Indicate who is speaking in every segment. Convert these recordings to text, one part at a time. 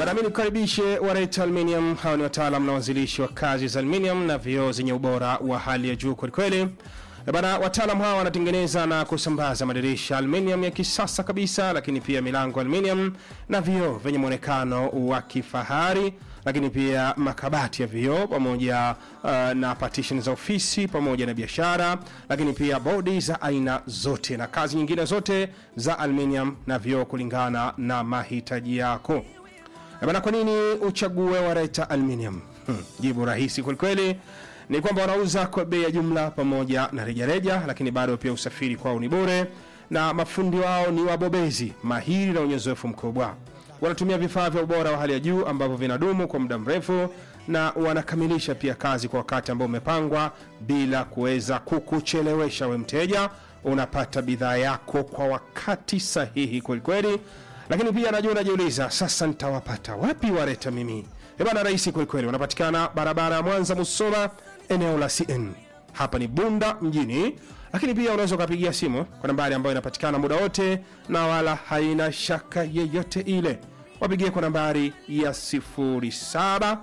Speaker 1: Bana, mimi nikukaribishe Wareta Aluminium. Hawa ni wataalam na wanzilishi wa kazi za aluminium na vioo zenye ubora wa hali ya juu kwelikweli. Bana, wataalam hawa wanatengeneza na kusambaza madirisha aluminium ya kisasa kabisa, lakini pia milango aluminium na vioo vyenye mwonekano wa kifahari, lakini pia makabati ya vioo pamoja uh, na partition za ofisi pamoja na biashara, lakini pia bodi za aina zote na kazi nyingine zote za aluminium na vioo kulingana na mahitaji yako. Eh Bana, kwa nini uchague Wareta Aluminium? Hmm, jibu rahisi kwelikweli ni kwamba wanauza kwa bei ya jumla pamoja na rejareja, lakini bado pia usafiri kwao ni bure, na mafundi wao ni wabobezi mahiri na wenye uzoefu mkubwa. Wanatumia vifaa vya ubora wa hali ya juu ambavyo vinadumu kwa muda mrefu, na wanakamilisha pia kazi kwa wakati ambao umepangwa bila kuweza kukuchelewesha we mteja. Unapata bidhaa yako kwa wakati sahihi kwelikweli lakini pia najua unajiuliza sasa nitawapata wapi Wareta mimi? Eh bana, rahisi kwelikweli, wanapatikana barabara ya Mwanza Musoma, eneo la CN. Hapa ni Bunda mjini, lakini pia unaweza ukapigia simu kwa nambari ambayo inapatikana muda wote na wala haina shaka yeyote ile. Wapigie kwa nambari ya 0748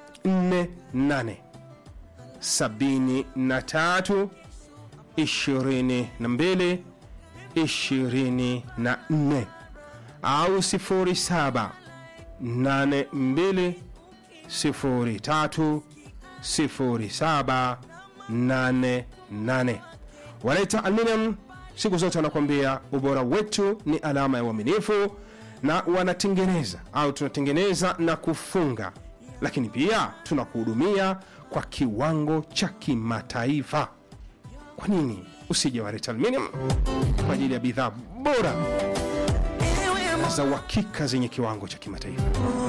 Speaker 1: 73 22 24 au 07 82 03 07 88. Waleta Aluminium siku zote wanakuambia ubora wetu ni alama ya uaminifu, na wanatengeneza au tunatengeneza na kufunga, lakini pia tunakuhudumia kwa kiwango cha kimataifa. Kwa nini usije Waleta Aluminium kwa ajili ya bidhaa bora za uhakika zenye kiwango cha kimataifa.